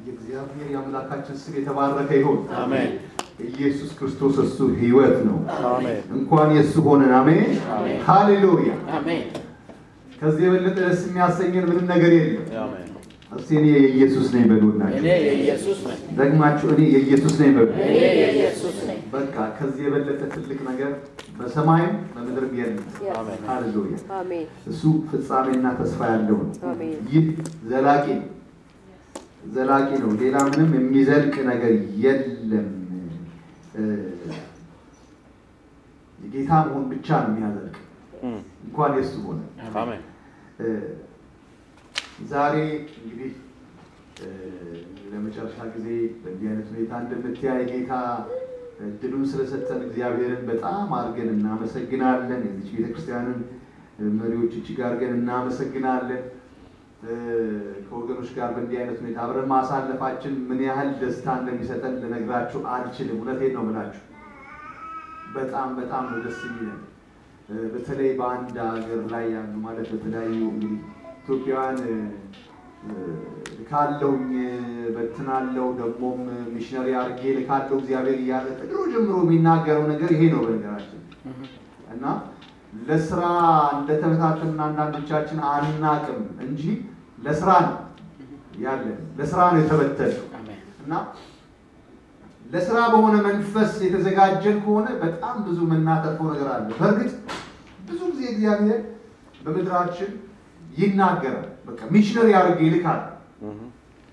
የእግዚአብሔር የአምላካችን ስም የተባረከ ይሁን። አሜን። ኢየሱስ ክርስቶስ እሱ ህይወት ነው። አሜን። እንኳን የእሱ ሆነን። አሜን አሜን። ሃሌሉያ። አሜን። ከዚህ የበለጠ ደስ የሚያሰኘን ምንም ነገር የለም። አሜን። እስቲ እኔ የኢየሱስ ነኝ በሉና እኔ የኢየሱስ ነኝ። ደግማችሁ እኔ የኢየሱስ ነኝ በሉ። እኔ የኢየሱስ ነኝ። በቃ ከዚህ የበለጠ ትልቅ ነገር በሰማይም በምድርም የለም። አሜን። ሃሌሉያ። አሜን እሱ ፍጻሜና ተስፋ ያለው ነው። አሜን ይህ ዘላቂ ነው፣ ዘላቂ ነው። ሌላ ምንም የሚዘልቅ ነገር የለም። እ፣ የጌታ መሆን ብቻ ነው የሚያዘልቅ። እም፣ እንኳን የሱ ሆነ። አሜን። እ፣ ዛሬ እንግዲህ እ፣ ለመጨረሻ ጊዜ በእንዲህ አይነት ሁኔታ እንደምትያይ ጌታ እድሉን ስለሰጠን እግዚአብሔርን በጣም አድርገን እናመሰግናለን። የዚች ቤተክርስቲያንን መሪዎች እጅግ አድርገን እናመሰግናለን። እ፣ ከወገኖች ጋር በእንዲህ አይነት ሁኔታ አብረን ማሳለፋችን ምን ያህል ደስታ እንደሚሰጠን ልነግራችሁ አልችልም። እውነቴን ነው የምላችሁ። በጣም በጣም ነው ደስ የሚለን። እ፣ በተለይ በአንድ ሀገር ላይ ያሉ ማለት በተለያዩ እንግዲህ ኢትዮጵያውያን እ፣ እ፣ ልካለሁኝ በትናለው ደግሞም ሚሽነሪ አድርጌ ልካለው እግዚአብሔር እያለ ከድሮ ጀምሮ የሚናገረው ነገር ይሄ ነው በነገራችን እና ለስራ እንደተበታተንን አንዳንዶቻችን አናቅም እንጂ ለስራ ነው ያለን፣ ለስራ ነው የተበተነው አሜን። እና ለስራ በሆነ መንፈስ የተዘጋጀን ከሆነ በጣም ብዙ የምናተርፈው ነገር አለ። በእርግጥ ብዙ ጊዜ እግዚአብሔር በምድራችን ይናገራል። በቃ ሚሽነሪ አድርጌ ይልካል። እም፣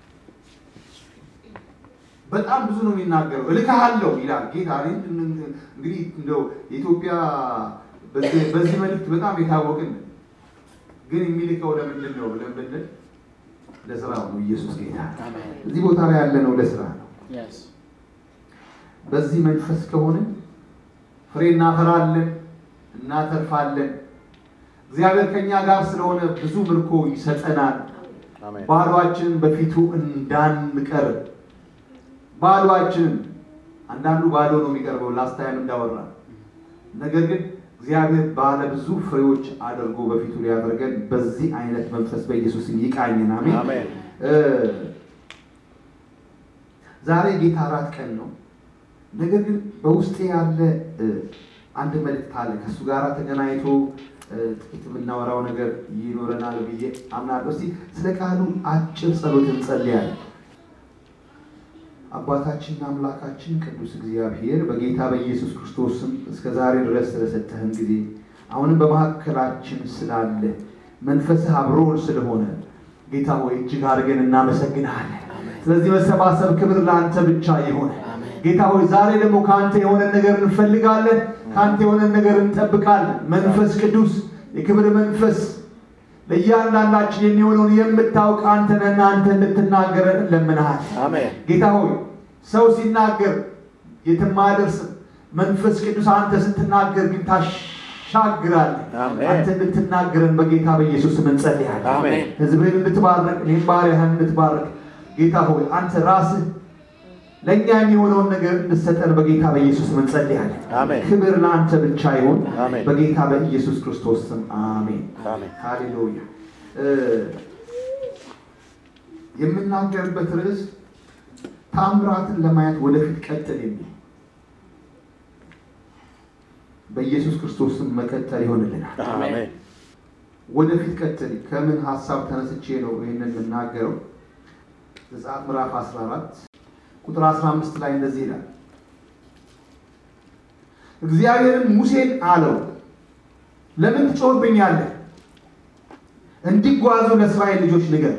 በጣም ብዙ ነው የሚናገረው። እልክሃለሁ ይላል ጌታ። እኔ እንግዲህ እንደው የኢትዮጵያ በዚህ በዚህ መልእክት በጣም የታወቅን ነን። ግን የሚልከው ለምንድን ነው ብለን ብንል ለስራው ነው። ኢየሱስ ጌታ ነው። አሜን። እዚህ ቦታ ላይ ያለነው ለስራ ነው። Yes. በዚህ መንፈስ ከሆነ ፍሬ እናፈራለን፣ እናተርፋለን። እግዚአብሔር ከኛ ጋር ስለሆነ ብዙ ምርኮ ይሰጠናል። አሜን። ባሏችንን በፊቱ እንዳንቀር ባሏችንን አንዳንዱ ባዶ ነው የሚቀርበው ላስታይም እንዳወራ ነገር ግን እግዚአብሔር ባለ ብዙ ፍሬዎች አድርጎ በፊቱ ሊያደርገን በዚህ አይነት መንፈስ በኢየሱስ ይቃኘን። አሜን። አሜን። እ፣ ዛሬ ጌታ አራት ቀን ነው። ነገር ግን በውስጤ ያለ እ፣ አንድ መልእክት አለ። ከእሱ ጋር ተገናኝቶ እ፣ ጥቂት የምናወራው ነገር ይኖረናል ብዬ አምናለሁ። እስቲ ስለ ቃሉ አጭር ጸሎት እንጸልያለን። አባታችንና አምላካችን ቅዱስ እግዚአብሔር በጌታ በኢየሱስ ክርስቶስ ስም እስከ ዛሬ ድረስ ስለሰጠህን ጊዜ አሁንም በመካከላችን ስላለ መንፈስህ አብሮን ስለሆነ ጌታ ሆይ እጅግ አድርገን እናመሰግንሃለን። ስለዚህ መሰባሰብ ክብር ለአንተ ብቻ የሆነ ጌታ ሆይ ዛሬ ደግሞ ከአንተ የሆነን ነገር እንፈልጋለን፣ ከአንተ የሆነን ነገር እንጠብቃለን። መንፈስ ቅዱስ የክብር መንፈስ ለእያንዳንዳችን የሚሆነውን የምታውቅ አንተ ነህና አንተ እንድትናገረን እንለምንሃል። አሜን። ጌታ ሆይ ሰው ሲናገር የትም አያደርስም። መንፈስ ቅዱስ አንተ ስትናገር ግን ታሻግራለህ። አሜን። አንተ እንድትናገረን በጌታ በኢየሱስ ስም እንጸልያለን። አሜን። ሕዝብህን እንድትባርክ እኔም ባሪያህን እንድትባርክ ጌታ ሆይ አንተ ራስህ ለእኛ የሚሆነውን ነገር እንድሰጠን በጌታ በኢየሱስ ስም እንጸልያለን። አሜን። ክብር ለአንተ ብቻ ይሁን አሜን። በጌታ በኢየሱስ ክርስቶስ ስም አሜን። አሜን። ሃሌሉያ። እ፣ የምናገርበት ርዕስ ታምራትን ለማየት ወደፊት ቀጥል የሚል በኢየሱስ ክርስቶስ ስም መቀጠል ይሆንልናል። አሜን። ወደፊት ቀጥል ከምን ሀሳብ ተነስቼ ነው ይህንን የምናገረው? ዘጸአት ምዕራፍ 14 ቁጥር 15 ላይ እንደዚህ ይላል። እግዚአብሔርን ሙሴን አለው ለምን ትጮህብኛለህ? እንዲጓዙ ለእስራኤል ልጆች ንገር።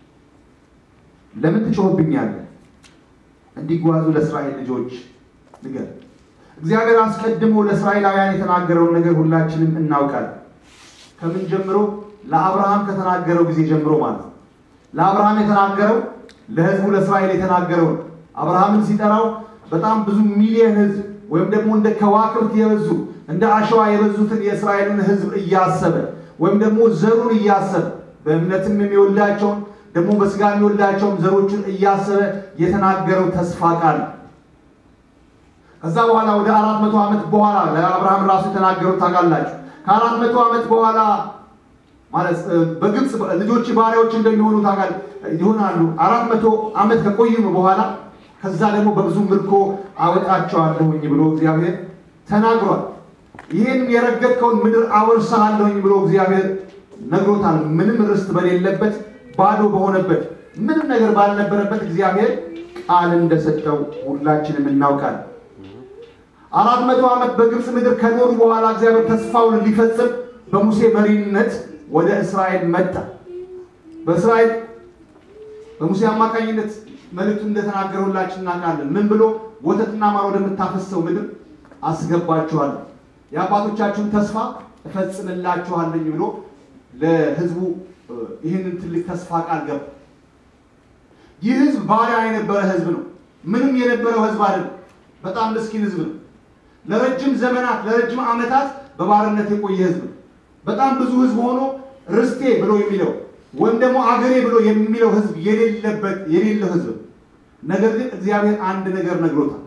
ለምን ትጮህብኛለህ? እንዲጓዙ ለእስራኤል ልጆች ንገር። እግዚአብሔር አስቀድሞ ለእስራኤላውያን የተናገረውን ነገር ሁላችንም እናውቃለን። ከምን ጀምሮ? ለአብርሃም ከተናገረው ጊዜ ጀምሮ ማለት ነው። ለአብርሃም የተናገረው ለሕዝቡ ለእስራኤል የተናገረው ነው። አብርሃምን ሲጠራው በጣም ብዙ ሚሊዮን ሕዝብ ወይም ደግሞ እንደ ከዋክብት የበዙ እንደ አሸዋ የበዙትን የእስራኤልን ሕዝብ እያሰበ ወይም ደግሞ ዘሩን እያሰበ በእምነትም የሚወልዳቸውን ደግሞ በስጋ የሚወልዳቸውን ዘሮቹን እያሰበ የተናገረው ተስፋ ቃል ነው። ከዛ በኋላ ወደ አራት መቶ ዓመት በኋላ ለአብርሃም ራሱ የተናገሩት ታውቃላችሁ። ከአራት መቶ ዓመት በኋላ ማለት እ፣ በግብፅ ልጆች ባሪያዎች እንደሚሆኑ ታውቃል ይሆናሉ። አራት መቶ ዓመት ከቆዩም በኋላ ከዛ ደግሞ በብዙ ምርኮ አወጣቸዋለሁኝ ብሎ እግዚአብሔር ተናግሯል። ይህን የረገጥከውን ምድር አወርስሃለሁኝ ብሎ እግዚአብሔር ነግሮታል። ምንም ርስት በሌለበት ባዶ በሆነበት ምንም ነገር ባልነበረበት እግዚአብሔር ቃል እንደሰጠው ሁላችንም እናውቃለን። አራት መቶ ዓመት በግብፅ ምድር ከኖሩ በኋላ እግዚአብሔር ተስፋውን ሊፈጽም በሙሴ መሪነት ወደ እስራኤል መጣ። በእስራኤል በሙሴ አማካኝነት መልእክቱ እንደተናገረ ሁላችን እናውቃለን። ምን ብሎ ወተትና ማር ወደምታፈሰው ምድር አስገባችኋለሁ፣ የአባቶቻችሁን ተስፋ እፈጽምላችኋለኝ ብሎ ለሕዝቡ እ፣ ይህንን ትልቅ ተስፋ ቃል ገባ። ይህ ሕዝብ ባሪያ የነበረ ሕዝብ ነው። ምንም የነበረው ሕዝብ አይደለም። በጣም ምስኪን ሕዝብ ነው። ለረጅም ዘመናት ለረጅም ዓመታት በባርነት የቆየ ሕዝብ ነው። በጣም ብዙ ሕዝብ ሆኖ ርስቴ ብሎ የሚለው ወይም ደግሞ አገሬ ብሎ የሚለው ሕዝብ የሌለበት የሌለው ሕዝብ ነው። ነገር ግን እግዚአብሔር አንድ ነገር ነግሮታል።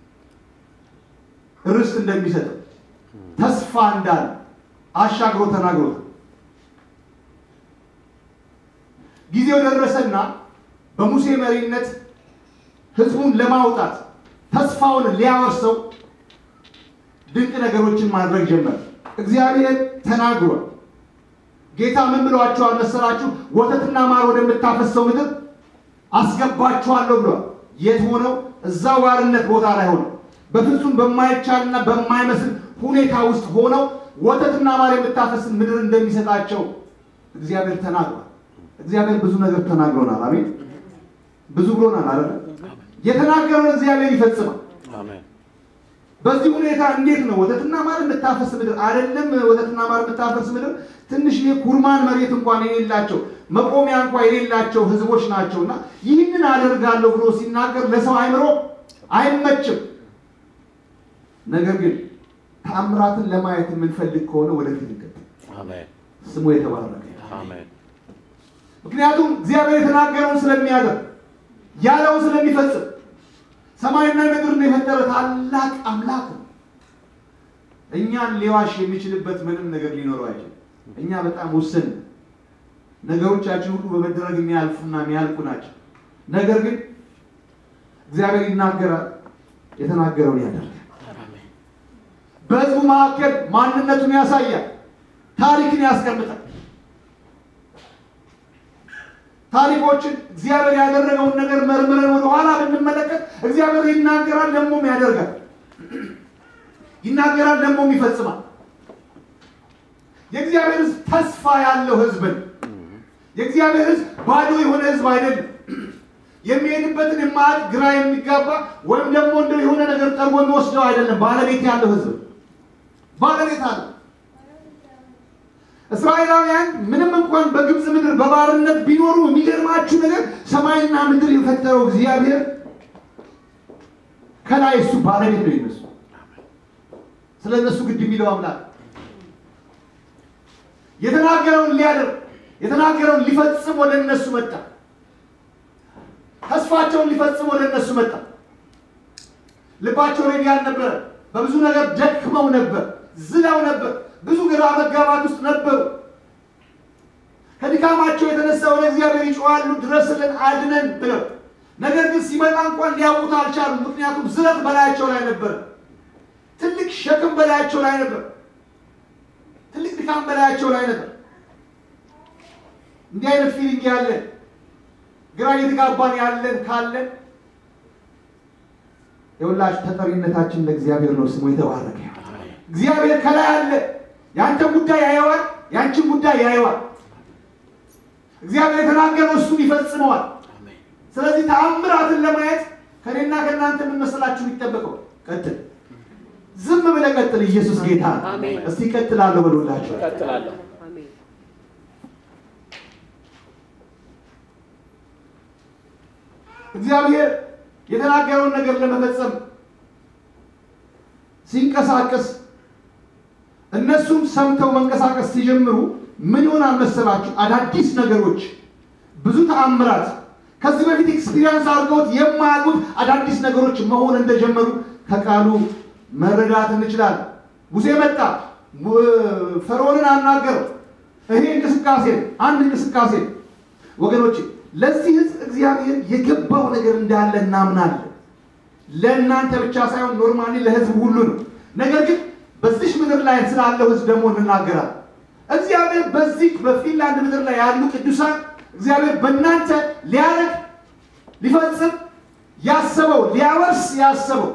ርስት እንደሚሰጠው ተስፋ እንዳለ አሻግሮ ተናግሮታል። ጊዜው ደረሰና በሙሴ መሪነት ህዝቡን ለማውጣት ተስፋውን ሊያወርሰው ድንቅ ነገሮችን ማድረግ ጀመረ። እግዚአብሔር ተናግሯል። ጌታ ምን ብሏቸዋል መሰላችሁ? ወተትና ማር ወደምታፈሰው ምድር አስገባችኋለሁ ብሏል። የት ሆነው? እዛው ባርነት ቦታ ላይ ሆነው በፍጹም በማይቻልና በማይመስል ሁኔታ ውስጥ ሆነው ወተትና ማር የምታፈስን ምድር እንደሚሰጣቸው እግዚአብሔር ተናግሯል። እግዚአብሔር ብዙ ነገር ተናግሮናል። አሜን። ብዙ ብሎናል አይደል? የተናገረውን እግዚአብሔር ይፈጽማል። አሜን። በዚህ ሁኔታ እንዴት ነው ወተትና ማር የምታፈስ ምድር አይደለም? ወተትና ማር የምታፈስ ምድር ትንሽ ኩርማን መሬት እንኳን የሌላቸው መቆሚያ እንኳን የሌላቸው ህዝቦች ናቸው። እና ይህንን አደርጋለሁ ብሎ ሲናገር ለሰው አይምሮ አይመችም። ነገር ግን ተአምራትን ለማየት የምንፈልግ ከሆነ ወደፊት እንቀጥል። አሜን። ስሙ የተባረከ ይሁን። አሜን። ምክንያቱም እግዚአብሔር የተናገረውን ስለሚያደርግ ያለውን ስለሚፈጽም ሰማይና ምድርን የፈጠረ ታላቅ አምላክ ነው። እኛን ሊዋሽ የሚችልበት ምንም ነገር ሊኖረው አይችልም። እኛ በጣም ውስን ነን። ነገሮቻችን ሁሉ በመደረግ የሚያልፉና የሚያልቁ ናቸው። ነገር ግን እግዚአብሔር ይናገራል፣ የተናገረውን ያደርጋል። አሜን። በህዝቡ መካከል ማንነቱን ያሳያል፣ ታሪክን ያስቀምጣል። ታሪኮችን እግዚአብሔር ያደረገውን ነገር መርምረን ወደኋላ ብንመለከት እግዚአብሔር ይናገራል፣ ደግሞም ያደርጋል። ይናገራል፣ ደግሞም ይፈጽማል። የእግዚአብሔር ሕዝብ ተስፋ ያለው ሕዝብ ነው። የእግዚአብሔር ሕዝብ ባዶ የሆነ ሕዝብ አይደለም። የሚሄድበትን የማያውቅ ግራ የሚጋባ ወይም ደግሞ እንደው የሆነ ነገር ጠርጎ የሚወስደው አይደለም። ባለቤት ያለው ሕዝብ ባለቤት አለ። እስራኤላውያን ምንም እንኳን በግብፅ ምድር በባርነት ቢኖሩ የሚገርማችሁ ነገር ሰማይና ምድር የፈጠረው እግዚአብሔር ከላይ እሱ ባለቤት ነው ይነሱ ስለ እነሱ ግድ የሚለው አምላክ የተናገረውን ሊያደርግ የተናገረውን ሊፈጽም ወደ እነሱ መጣ። ተስፋቸውን ሊፈጽም ወደ እነሱ መጣ። ልባቸው ሬዲ አልነበረ። በብዙ ነገር ደክመው ነበር፣ ዝለው ነበር፣ ብዙ ግራ መጋባት ውስጥ ነበሩ። ከድካማቸው የተነሳ ወደ እግዚአብሔር ይጮኻሉ፣ ድረስልን፣ አድነን ብለው። ነገር ግን ሲመጣ እንኳን ሊያውቁት አልቻሉም። ምክንያቱም ዝለት በላያቸው ላይ ነበር። ትልቅ ሸክም በላያቸው ላይ ነበር። ትልቅ ድካም በላያቸው ላይ ነበር። እንዲህ አይነት ፊሊንግ ያለን ግራ እየተጋባን ያለን ካለን የሁላችሁ ተጠሪነታችን ለእግዚአብሔር ነው። ስሙ የተባረከ ይሁን። አሜን። እግዚአብሔር ከላይ አለ። የአንተን ጉዳይ ያየዋል፣ የአንቺን ጉዳይ ያየዋል። እግዚአብሔር የተናገረው እሱን ይፈጽመዋል። አሜን። ስለዚህ ተአምራትን ለማየት ከኔና ከእናንተ ምን መሰላችሁ የሚጠበቀው? ቀጥል። ዝም ብለህ ቀጥል። ኢየሱስ ጌታ ነው። አሜን። እስቲ ቀጥላለሁ በሉላችሁ። እቀጥላለሁ። አሜን። እግዚአብሔር የተናገረውን ነገር ለመፈጸም ሲንቀሳቀስ እነሱም ሰምተው መንቀሳቀስ ሲጀምሩ ምን ይሆናል መሰላችሁ? አዳዲስ ነገሮች፣ ብዙ ተአምራት፣ ከዚህ በፊት ኤክስፒሪየንስ አድርገውት የማያውቁት አዳዲስ ነገሮች መሆን እንደጀመሩ ከቃሉ መረዳት እንችላለን። ሙሴ መጣ፣ ሙ- ፈርዖንን አናገረው። ይሄ እንቅስቃሴ ነው። አንድ እንቅስቃሴ ነው። ወገኖች ለዚህ ህዝብ እግዚአብሔር የገባው ነገር እንዳለ እናምናለን። ለእናንተ ብቻ ሳይሆን ኖርማሊ ለህዝብ ሁሉ ነው። ነገር ግን በዚህ ምድር ላይ ስላለው ህዝብ ደግሞ እንናገራለን። እግዚአብሔር በዚህ በፊንላንድ ምድር ላይ ያሉ ቅዱሳን እግዚአብሔር በእናንተ ሊያደርግ ሊፈጽም ያሰበው ሊያወርስ ያሰበው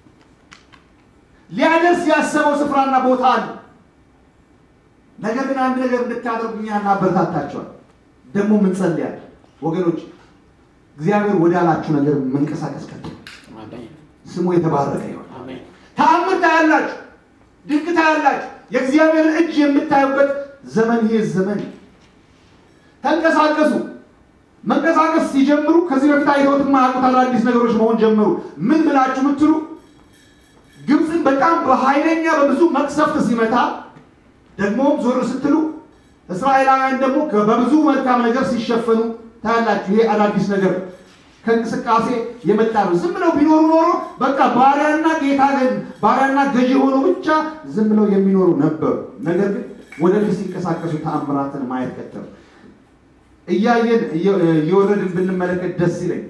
ሊያደርስ ያሰበው ስፍራና ቦታ አለ። ነገር ግን አንድ ነገር እንድታደርጉ እኛ እናበረታታቸዋል። ደግሞ እንጸልያለን። ወገኖች እግዚአብሔር ወዳላችሁ ነገር መንቀሳቀስ ቀጥ አሜን ስሙ የተባረከ ይሆን። አሜን ተአምር ታያላችሁ፣ ድንቅ ታያላችሁ። የእግዚአብሔር እጅ የምታዩበት ዘመን ይህ ዘመን ተንቀሳቀሱ። መንቀሳቀስ ሲጀምሩ ከዚህ በፊት አይተውት የማያውቁት አዳዲስ ነገሮች መሆን ጀመሩ። ምን ብላችሁ ምትሉ ግብፅን በጣም በኃይለኛ በብዙ መቅሰፍት ሲመታ ደግሞም ዞር ስትሉ እስራኤላውያን ደግሞ ከ- በብዙ መልካም ነገር ሲሸፈኑ ታያላችሁ። ይሄ አዳዲስ ነገር ነው። ከእንቅስቃሴ የመጣ ነው። ዝም ብለው ቢኖሩ ኖሮ በቃ ባሪያና ጌታ ገ- ባሪያና ገዢ ሆኖ ብቻ ዝም ብለው የሚኖሩ ነበሩ። ነገር ግን ወደፊት ሲንቀሳቀሱ ተአምራትን ማየት ቀጠሉ። እያየን እየ- እየወረድን ብንመለከት ደስ ይለኝ።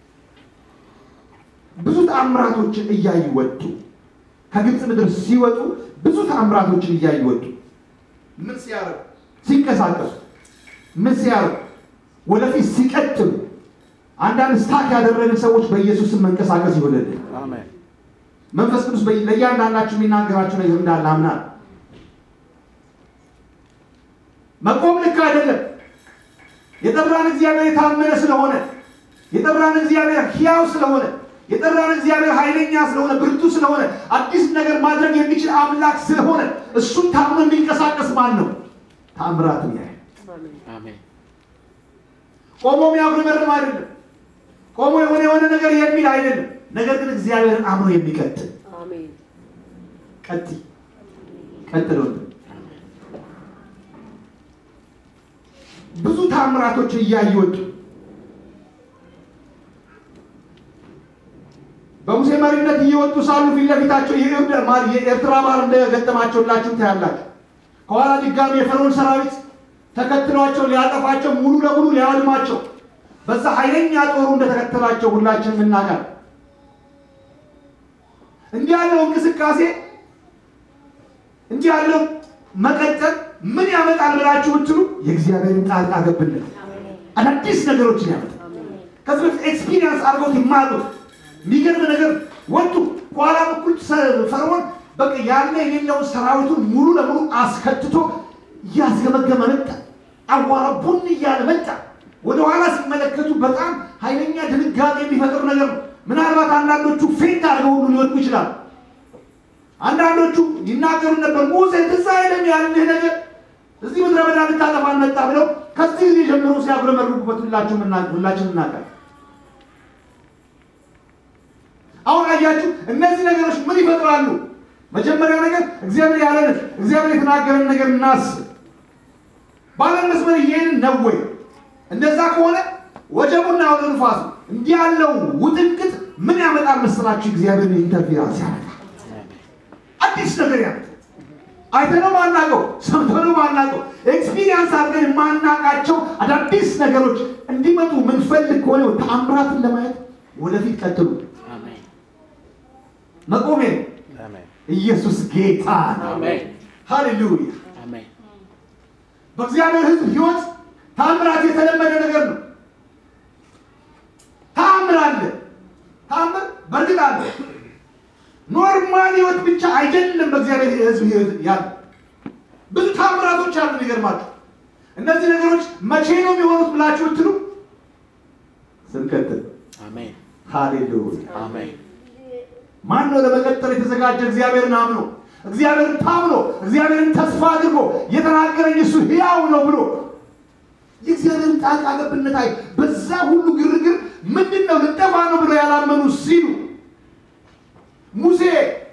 ብዙ ተአምራቶችን እያዩ ወጡ። ከግብፅ ምድር ሲወጡ ብዙ ተአምራቶችን እያዩ ወጡ። ምን ሲያደርጉ? ሲንቀሳቀሱ። ምን ሲያደርጉ? ወደፊት ሲቀጥሉ። አንዳንድ ስታክ ያደረግን ሰዎች በኢየሱስም መንቀሳቀስ ይሆንልን። አሜን መንፈስ ቅዱስ በ- ለእያንዳንዳችሁ የሚናገራችሁ ነገር እንዳለ አምናለሁ። መቆም ልክ አይደለም። የጠራን እግዚአብሔር የታመነ ስለሆነ የጠራን እግዚአብሔር ሕያው ስለሆነ የጠራን እግዚአብሔር ኃይለኛ ስለሆነ ብርቱ ስለሆነ አዲስ ነገር ማድረግ የሚችል አምላክ ስለሆነ እሱን ታምኖ የሚንቀሳቀስ ማን ነው? ታምራትን ያህል አሜን ቆሞ የሚያጉረመርም አይደለም። ቆሞ የሆነ የሆነ ነገር የሚል አይደለም። ነገር ግን እግዚአብሔርን አምኖ የሚቀጥል አሜን ቀጥ ቀጥሎ ብዙ ታምራቶች እያዩ ወጡ። በሙሴ መሪነት እየወጡ ሳሉ ፊት ለፊታቸው የኤርትራ ማ- የኤርትራ ባህር እንደገጠማቸው ሁላችሁም ታያላችሁ። ከኋላ ድጋሚ የፈርዖን ሰራዊት ተከትሏቸው ሊያጠፋቸው ሙሉ ለሙሉ ሊያወድማቸው በዛ ኃይለኛ ጦሩ እንደተከተላቸው ሁላችንም እናውቃለን። እንዲህ ያለው እንቅስቃሴ እንዲህ ያለው መቀጠል ምን ያመጣል ብላችሁ ብትሉ የእግዚአብሔርን ጣልቃ ገብነት አዳዲስ ነገሮችን ያመጣል። ከዚህ በፊት ኤክስፒሪየንስ አድርገውት የማያውቁት የሚገርም ነገር ወጡ። ከኋላ በኩል ሰ- ፈርዖን በቃ ያለ የሌለውን ሰራዊቱን ሙሉ ለሙሉ አስከትቶ እያስገመገመ መጣ። አዋራ ቡን እያለ መጣ። ወደኋላ ሲመለከቱ በጣም ኃይለኛ ድንጋጤ የሚፈጥር ነገር ነው። ምናልባት አንዳንዶቹ ፌንት አድርገው ሁሉ ሊወድቁ ይችላሉ። አንዳንዶቹ ይናገሩ ነበር፣ ሙሴ ትዝ አይልም ያልንህ ነገር እዚህ ምድረ በዳ ልታጠፋን መጣ ብለው ከዚህ ጊዜ ጀምሮ ሲያጉረመርሙበት ሁላችሁም እና- ሁላችንም እናውቃለን። አሁን አያችሁ፣ እነዚህ ነገሮች ምን ይፈጥራሉ? መጀመሪያ ነገር እግዚአብሔር ያለንን እግዚአብሔር የተናገረን ነገር እናስብ። ባለን መስመር እየሄድን ነው ወይ? እንደዛ ከሆነ ወጀቡና አውሎ ንፋሱ እንዲህ ያለው ውጥንቅጥ ምን ያመጣል መስላችሁ? እግዚአብሔር ኢንተርፌራንስ ያመጣል። አዲስ ነገር ያመጣል። አይተነው ማናውቀው ሰምተነው ማናውቀው ኤክስፒሪየንስ አድርገን የማናውቃቸው አዳዲስ ነገሮች እንዲመጡ ምንፈልግ ከሆነ ተአምራትን ለማየት ወደፊት ቀጥሉ። አሜን መቆሜ ነው። አሜን ኢየሱስ ጌታ ነው። አሜን ሃሌሉያ። አሜን በእግዚአብሔር ሕዝብ ሕይወት ታምራት የተለመደ ነገር ነው። ታምር አለ። ታምር በእርግጥ አለ። ኖርማል ሕይወት ብቻ አይደለም። በእግዚአብሔር ሕዝብ ሕይወት ያለ ብዙ ታምራቶች አሉ። ይገርማችሁ። እነዚህ ነገሮች መቼ ነው የሚሆኑት ብላችሁ ብትሉ ስንቀጥል አሜን ሃሌሉያ አሜን ማን ነው ለመቀጠል የተዘጋጀ? እግዚአብሔርን አምኖ እግዚአብሔርን ታምኖ እግዚአብሔርን ተስፋ አድርጎ የተናገረኝ እሱ ሕያው ነው ብሎ የእግዚአብሔርን ጣልቃ ገብነት አይ በዛ ሁሉ ግርግር ምንድን ነው ልጠፋ ነው ብሎ ያላመኑ ሲሉ ሙሴ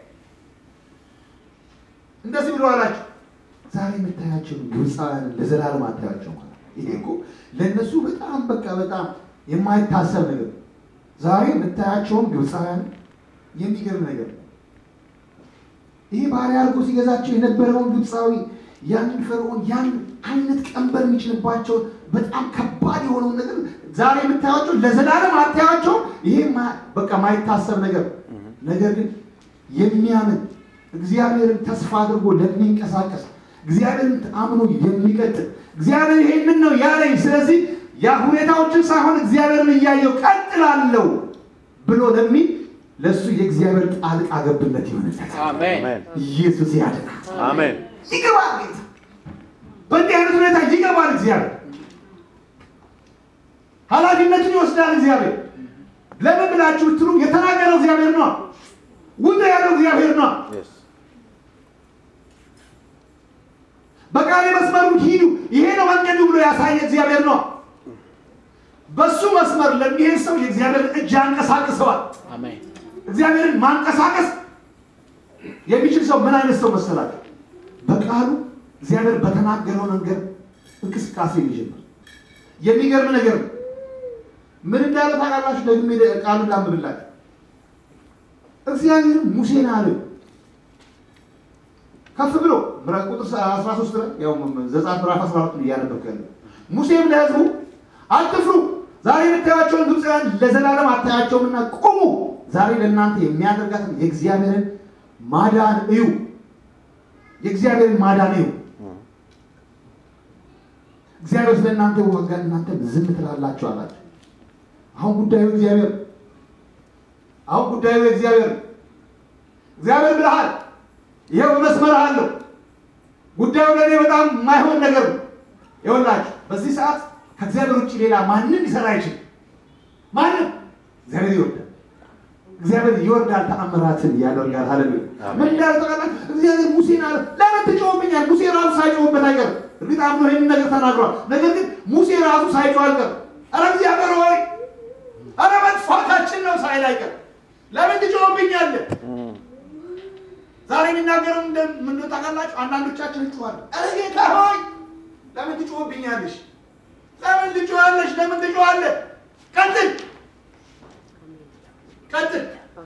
እንደዚህ ብሎ አላቸው። ዛሬ የምታያቸው ግብፃውያንን ለዘላለም አታያቸው ማለት ነው። ይሄ እኮ ለእነሱ በጣም በቃ በጣም የማይታሰብ ነገር ነው። ዛሬ የምታያቸውን ግብፃውያን የሚገርም ነገር ነው። ይሄ ባሪያ አድርጎ ሲገዛቸው የነበረውን ግብፃዊ ያንን ፈርዖን ያን አይነት ቀንበር የሚችልባቸውን በጣም ከባድ የሆነውን ነገር ዛሬ የምታያቸው ለዘላለም አታያቸው። ይሄ ማ- በቃ ማይታሰብ ነገር ነገር ግን የሚያምን እግዚአብሔርን ተስፋ አድርጎ ለሚንቀሳቀስ እግዚአብሔርን አምኖ የሚቀጥል እግዚአብሔር ይሄንን ነው ያለኝ፣ ስለዚህ ያ ሁኔታዎችን ሳይሆን እግዚአብሔርን እያየው ቀጥላለሁ ብሎ ለሚል ለእሱ የእግዚአብሔር ጣልቃ ገብነት ይሆንለታል። አሜን አሜን ኢየሱስ ያድናል። አሜን ይገባል ጌታ። በእንዲህ አይነት ሁኔታ ይገባል እግዚአብሔር። ኃላፊነቱን ይወስዳል እግዚአብሔር። ለምን ብላችሁ ብትሉ የተናገረው እግዚአብሔር ነው። ውጡ ያለው እግዚአብሔር ነው። yes በቃሌ መስመሩ ሂዱ፣ ይሄ ነው መንገዱ ብሎ ያሳየ እግዚአብሔር ነው። በሱ መስመር ለሚሄድ ሰው የእግዚአብሔር እጅ ያንቀሳቅሰዋል። አሜን እግዚአብሔርን ማንቀሳቀስ የሚችል ሰው ምን አይነት ሰው መሰላችሁ? በቃሉ እግዚአብሔር በተናገረው ነገር እንቅስቃሴ የሚጀምር የሚገርም ነገር ነው። ምን እንዳለ ታውቃላችሁ? ደግሜ ቃሉን ላንብብላችሁ። እግዚአብሔር ሙሴን አለ ከፍ ብሎ ምዕራፍ ቁጥር 13 ላይ ያው ዘጸአት ምዕራፍ 14 እያነበብኩ ያለው ሙሴም ለሕዝቡ አትፍሩ፣ ዛሬ የምታያቸውን ግብፃውያን ለዘላለም አታያቸውምና ቁሙ፣ ዛሬ ለእናንተ የሚያደርጋትን የእግዚአብሔርን ማዳን እዩ። የእግዚአብሔርን ማዳን እዩ። እግዚአብሔር ስለ እናንተ ይዋጋል፣ እናንተ ዝም ትላላችሁ አላቸው። አሁን ጉዳዩ እግዚአብሔር አሁን ጉዳዩ እግዚአብሔር ነው። እግዚአብሔር ብለሃል፣ ይሄው በመስመርህ አለው። ጉዳዩ ለእኔ በጣም የማይሆን ነገር ነው። ይኸውላችሁ በዚህ ሰዓት ከእግዚአብሔር ውጭ ሌላ ማንም ሊሰራ አይችልም። ማንም እግዚአብሔር ይወርዳል። እግዚአብሔር ይወርዳል፣ ተአምራትን ያደርጋል። ሃሌሉያ ምን እንዳለ ታውቃላችሁ? እግዚአብሔር ሙሴን አለ ለምን ትጮህብኛል? ሙሴ ራሱ ሳይጮህበት አይቀርም። እርግጥ አምኖ ይህንን ነገር ተናግሯል። ነገር ግን ሙሴ ራሱ ሳይጮህ አልቀርም። ኧረ እግዚአብሔር ሆይ ኧረ መጥፋታችን ነው ሳይል አይቀርም። ለምን ትጮህብኛለህ? ዛሬ የሚናገረው ምን ታውቃላችሁ? አንዳንዶቻችን እንጮኻለን። ኧረ ጌታ ሆይ ለምን ትጮህብኛለሽ? ለምን ትጮኻለሽ? ለምን ትጮኻለህ? ቀጥል ቀጥል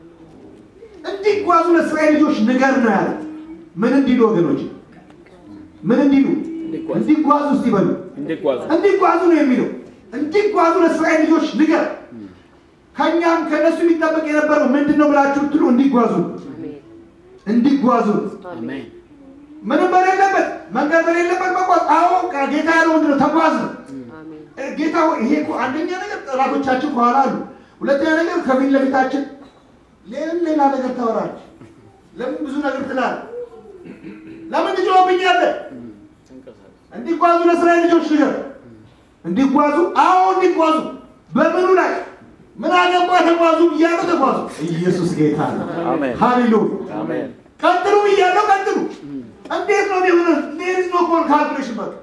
እንዲጓዙ ለእስራኤል ልጆች ንገር ነው ያለ። ምን እንዲሉ ወገኖች፣ ምን እንዲሉ እንዲጓዙ። እንዲጓዙ እስቲ በሉ እንዲጓዙ እንዲጓዙ ነው የሚለው። እንዲጓዙ ለእስራኤል ልጆች ንገር። ከእኛም ከእነሱ የሚጠበቅ የነበረው ምንድን ነው ብላችሁ ብትሉ እንዲጓዙ እንዲጓዙ አሜን ምንም በሌለበት መንገድ በሌለበት መጓዝ። አዎ ጌታ ያለው ምንድን ነው? ተጓዝ ነው። ጌታ ሆይ ይሄ እኮ አንደኛ ነገር ጠላቶቻችን ከኋላ አሉ። ሁለተኛ ነገር ከፊት ለፊታችን ሌላ ሌላ ነገር ታወራለች። ለምን ብዙ ነገር ትላለህ? ለምን ትጮህብኛለህ? እንዲጓዙ ለእስራኤል ልጆች ንገር። እንዲጓዙ አዎ እንዲጓዙ። በምኑ ላይ ምን አገባ ተጓዙ ብያለሁ፣ ተጓዙ። ኢየሱስ ጌታ ነው። አሜን ሃሌሉያ አሜን ቀጥሉ ብያለሁ፣ ቀጥሉ። እንዴት ነው የሚሆነው? ሌሪዝ ኖ ኮል ካልኩሌሽን በቃ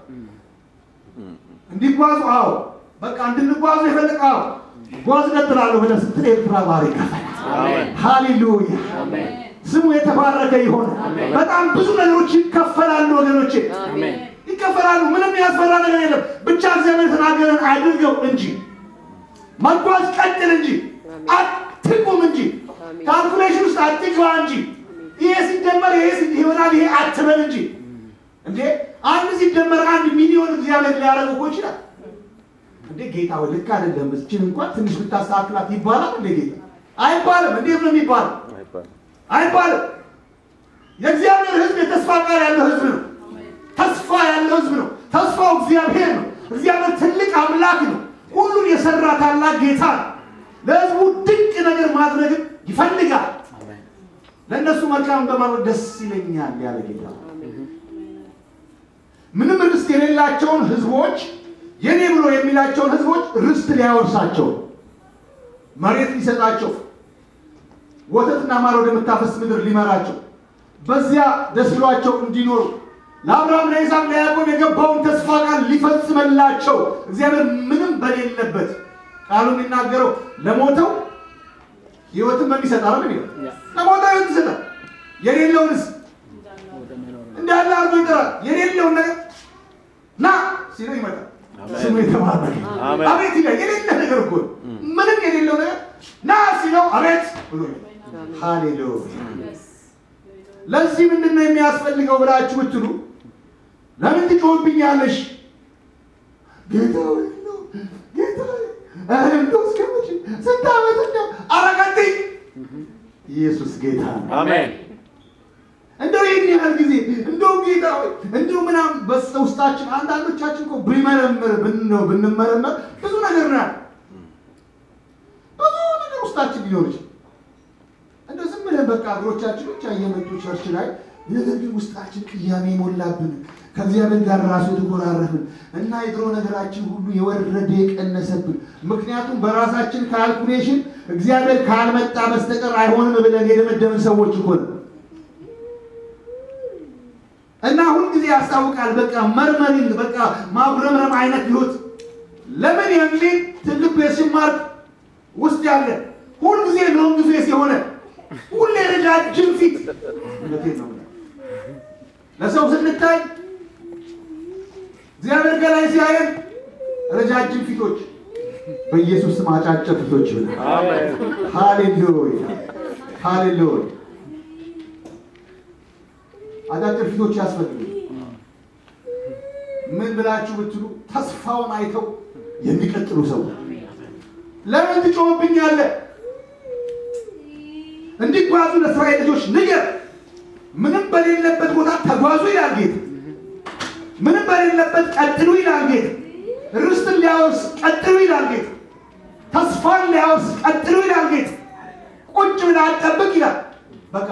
እንዲጓዙ አዎ፣ በቃ እንድንጓዙ የፈለቀ አዎ፣ ጓዝ ቀጥላለሁ ብለህ ስትል ኤርትራ ባህር ይከፈላል። አሜን ሃሌሉያ አሜን ስሙ የተባረከ ይሆን። በጣም ብዙ ነገሮች ይከፈላሉ ወገኖቼ፣ አሜን ይከፈላሉ። ምንም ያስፈራ ነገር የለም። ብቻ እግዚአብሔር የተናገረን አድርገው እንጂ መጓዝ ቀጥል እንጂ አትቁም እንጂ ካልኩሌሽን ውስጥ አትግባ እንጂ ይሄ ሲደመር ይሄ ሲ- ይሆናል ይሄ አትበል እንጂ እንዴ አንድ ሲደመር አንድ ሚሊዮን እግዚአብሔር ሊያደርግ እኮ ይችላል። እንዴ ጌታ ወይ ልክ አይደለም፣ እችን እንኳን ትንሽ ብታስተካክላት ይባላል እንዴ ጌታ? አይባልም። እንዴት ነው የሚባለው? አይባልም አይባልም። የእግዚአብሔር ሕዝብ የተስፋ ቃል ያለው ሕዝብ ነው። ተስፋ ያለው ሕዝብ ነው። ተስፋው እግዚአብሔር ነው። እግዚአብሔር ትልቅ አምላክ ነው። ሁሉን የሰራ ታላቅ ጌታ ነው። ለሕዝቡ ድንቅ ነገር ማድረግን ይፈልጋል። አሜን ለእነሱ መልካም በማድረግ ደስ ይለኛል ያለ ጌታ ነው። ምንም ርስት የሌላቸውን ሕዝቦች የኔ ብሎ የሚላቸውን ሕዝቦች ርስት ሊያወርሳቸው መሬት ሊሰጣቸው ወተትና ማር ወደምታፈስ ምድር ሊመራቸው በዚያ ደስ ብሏቸው እንዲኖሩ ለአብርሃም ለይስሐቅ ለያዕቆብ የገባውን ተስፋ ቃል ሊፈጽመላቸው እግዚአብሔር ምንም በሌለበት ቃሉ የሚናገረው ለሞተው ህይወትን በሚሰጥ አለ ምን ይላል? ለሞተው ህይወት ይሰጣል። የሌለውንስ ወደ መኖር እንዳለ አርጎ ይጠራል። የሌለውን ነገር ና ሲለው ይመጣል። አሜን። ስሙ የተባረከ አሜን። አቤት ይላል። የሌለ ነገር እኮ ነው። ምንም የሌለው ነገር ና ሲለው አቤት ብሎ ይመጣል። ሃሌሉያ። ለዚህ ምንድን ነው የሚያስፈልገው ብላችሁ ብትሉ ለምን ትጮህብኛለሽ? ጌታ ሆይ እንደው ጌታ ሆይ ኧረ እንደው እስከ መቼ ስንት ዓመት እንደው ኧረ ቀጥይ። ኢየሱስ ጌታ ነው። አሜን እንደው ይህን ያህል ጊዜ እንደው ጌታ ሆይ እንደው ምናምን በስተ ውስጣችን አንዳንዶቻችን እኮ ብንመረምር ብንነው ብንመረመር ብዙ ነገር ነው ያለው። ብዙ ነገር ውስጣችን ሊኖር ይችላል። እንደው ዝም ብለን በቃ እግሮቻችን ብቻ እየመጡ ቸርች ላይ ነገር ግን ውስጣችን ቅያሜ የሞላብን ከእግዚአብሔር ጋር ራሱ የተኮራረፍን እና የድሮ ነገራችን ሁሉ የወረደ የቀነሰብን ምክንያቱም በራሳችን ካልኩሌሽን እግዚአብሔር ካልመጣ በስተቀር አይሆንም ብለን የደመደምን ሰዎች እኮ ነው። እና ሁልጊዜ ያስታውቃል። በቃ መርመሪንግ በቃ ማጉረምረም አይነት ህይወት ለምን የሚል ትልቅ ፔሽን ማርክ ውስጥ ያለ ሁልጊዜ ሎንግ ፌስ የሆነ ሁሌ ረጃጅም ፊት እውነቴን ነው የምልህ። ለሰው ስንታይ እግዚአብሔር ከላይ ሲያየን ረጃጅም ፊቶች በኢየሱስ ስም አጫጭር ፊቶች ይሆናል። አሜን ሃሌሉያ ሃሌሉያ። አጫጭር ፊቶች ያስፈልጉ። ምን ብላችሁ ብትሉ ተስፋውን አይተው የሚቀጥሉ ሰው ለምን ትጮህብኛለህ? እንዲጓዙ ለእስራኤል ልጆች ንገር። ምንም በሌለበት ቦታ ተጓዙ ይላል ጌታ። ምንም በሌለበት ቀጥሉ ይላል ጌታ። ርስትን ሊያወርስ ቀጥሉ ይላል ጌታ። ተስፋን ሊያወርስ ቀጥሉ ይላል ጌታ። ቁጭ ብለህ አትጠብቅ ይላል። በቃ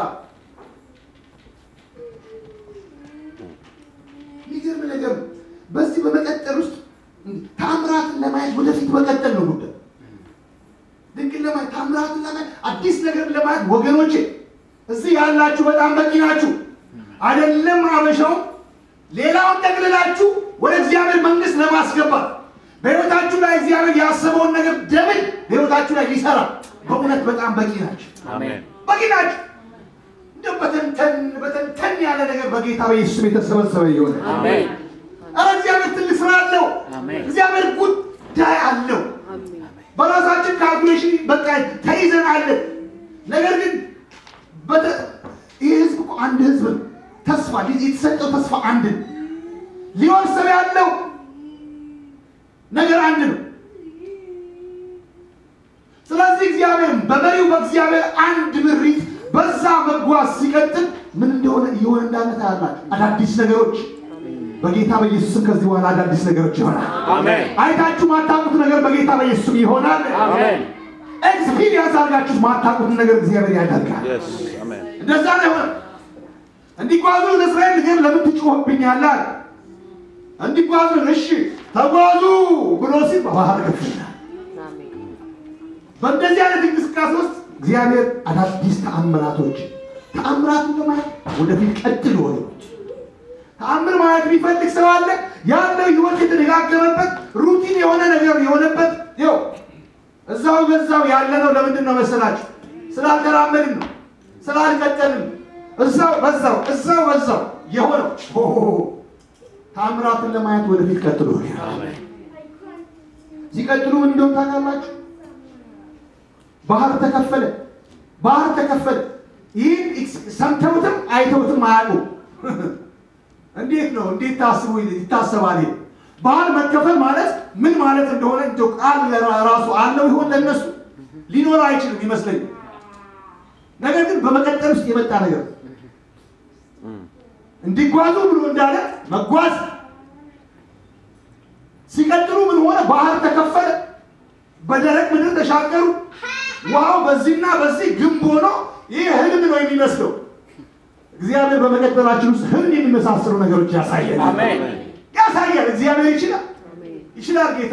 የሚገርም ነገር ነው። በዚህ በመቀጠል ውስጥ ታምራትን ለማየት ወደፊት መቀጠል ነው ጉዳይ። ድንቅን ለማየት ታምራትን ለማየት አዲስ ነገር ለማየት ወገኖቼ እዚህ ያላችሁ በጣም በቂ ናችሁ። አይደለም አበሻው ሌላውን ጠቅልላችሁ ወደ እግዚአብሔር መንግስት ለማስገባት በሕይወታችሁ ላይ እግዚአብሔር ያሰበውን ነገር ደብል በሕይወታችሁ ላይ ሊሰራ በእውነት በጣም በቂ ናቸው። አሜን በቂ ናቸው። እንደው በተንተን በተንተን ያለ ነገር በጌታ በኢየሱስ የተሰበሰበ ይሆናል። አሜን ኧረ እግዚአብሔር ትልቅ ስራ አለው። አሜን። እግዚአብሔር ጉዳይ አለው። በራሳችን ካልኩሌሽን በቃ ተይዘናለን። ነገር ግን በተ- ይህ ህዝብ እኮ አንድ ህዝብ ነው። ተስፋ የተሰጠው ተስፋ አንድ ነው። ሊወርሰው ያለው ነገር አንድ ነው። ስለዚህ እግዚአብሔር በመሪው በእግዚአብሔር አንድ ምሪት በዛ መጓዝ ሲቀጥል ምን እንደሆነ እየሆነ እንዳለ ታያላችሁ። አዳዲስ ነገሮች በጌታ በኢየሱስም ከዚህ በኋላ አዳዲስ ነገሮች ይሆናል። አሜን አይታችሁ ማታውቁት ነገር በጌታ በኢየሱስም ይሆናል። አሜን ኤክስፒሪየንስ አድርጋችሁ ማታውቁት ነገር እግዚአብሔር ያደርጋል። Yes. አሜን እንደዛ ነው የሆነ። እንዲጓዙ ለእስራኤል ግን ለምን ትጮህብኛለህ? አለ። እንዲጓዙ እሺ ተጓዙ ብሎ ሲል ባህር ከፍልና በእንደዚህ አይነት እንቅስቃሴ ውስጥ እግዚአብሔር አዳዲስ ተአምራቶች ተአምራቱን ለማየት ወደፊት ቀጥል ሆነ ተአምር ማለት የሚፈልግ ሰው አለ። ያለው ህይወት የተደጋገመበት ሩቲን የሆነ ነገር የሆነበት ይኸው እዛው በዛው ያለ ነው። ለምንድን ነው መሰላችሁ? ስላልተራመድን ነው፣ ስላልቀጠልን ነው። እዛው በዛው እዛው በዛው የሆነው ሆ ሆ ሆ። ተአምራትን ለማየት ወደፊት ቀጥሎ አሜን ሲቀጥሉ ምን እንደሆነ ታውቃላችሁ? ባህር ተከፈለ። ባህር ተከፈለ። ይህን ኤክስ- ሰምተውትም አይተውትም አያውቁም። እንዴት ነው እንዴት ታስቡ ይታሰባል? ይሄ ባህር መከፈል ማለት ምን ማለት እንደሆነ እንደው ቃል ለራ- ራሱ አለው ይሆን ለነሱ ሊኖር አይችልም ይመስለኝ። ነገር ግን በመቀጠል ውስጥ የመጣ ነገር ነው። እንዲጓዙ ብሎ እንዳለ መጓዝ ሲቀጥሉ ምን ሆነ? ባህር ተከፈለ። በደረቅ ምድር ተሻገሩ። ውሃው በዚህና በዚህ ግንብ ሆኖ ይህ ህልም ነው የሚመስለው። እግዚአብሔር በመቀጠላችን ውስጥ ህልም የሚመሳሰሉ ነገሮች ያሳያል። አሜን ያሳያል። እግዚአብሔር ይችላል፣ ይችላል። ጌታ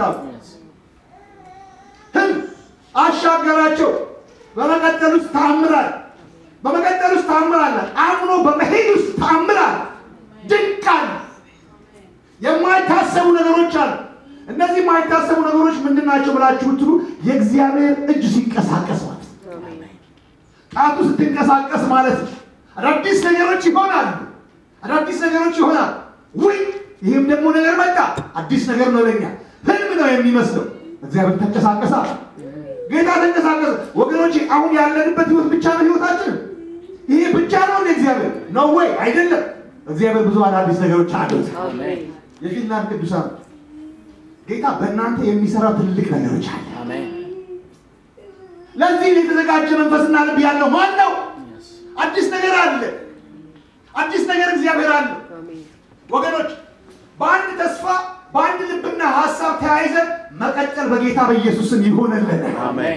ህልም አሻገራቸው። በመቀጠል ውስጥ ታምራል። በመቀጠል ውስጥ ታምራል። አምኖ በመሄድ ውስጥ ታምራል። ድንቅ አለ። የማይታሰቡ ነገሮች አሉ። እነዚህ የማይታሰቡ ነገሮች ምንድን ናቸው ብላችሁ ብትሉ የእግዚአብሔር እጅ ሲንቀሳቀስ ማለት ነው። ጣቱ ስትንቀሳቀስ ማለት ነው። አዳዲስ ነገሮች ይሆናሉ። አዳዲስ ነገሮች ይሆናል። ውይ ይህም ደግሞ ነገር መጣ። አዲስ ነገር ነው ለኛ። ህልም ነው የሚመስለው። እግዚአብሔር ተንቀሳቀሳ። ጌታ ተንቀሳቀሰ። ወገኖች አሁን ያለንበት ህይወት ብቻ ነው ህይወታችን። ይሄ ብቻ ነው እንደ እግዚአብሔር ነው ወይ? አይደለም። እግዚአብሔር ብዙ አዳዲስ ነገሮች አሉት። አሜን የፊንላንድ ቅዱሳን ጌታ በእናንተ የሚሰራው ትልቅ ነገሮች አለ። Amen. ለዚህ የተዘጋጀ መንፈስና ልብ ያለው ማን ነው? Yes. አዲስ ነገር አለ። አዲስ ነገር እግዚአብሔር አለ። አሜን ወገኖች በአንድ ተስፋ በአንድ ልብና ሀሳብ ተያይዘን መቀጠል በጌታ በኢየሱስም ይሆንልን። Amen.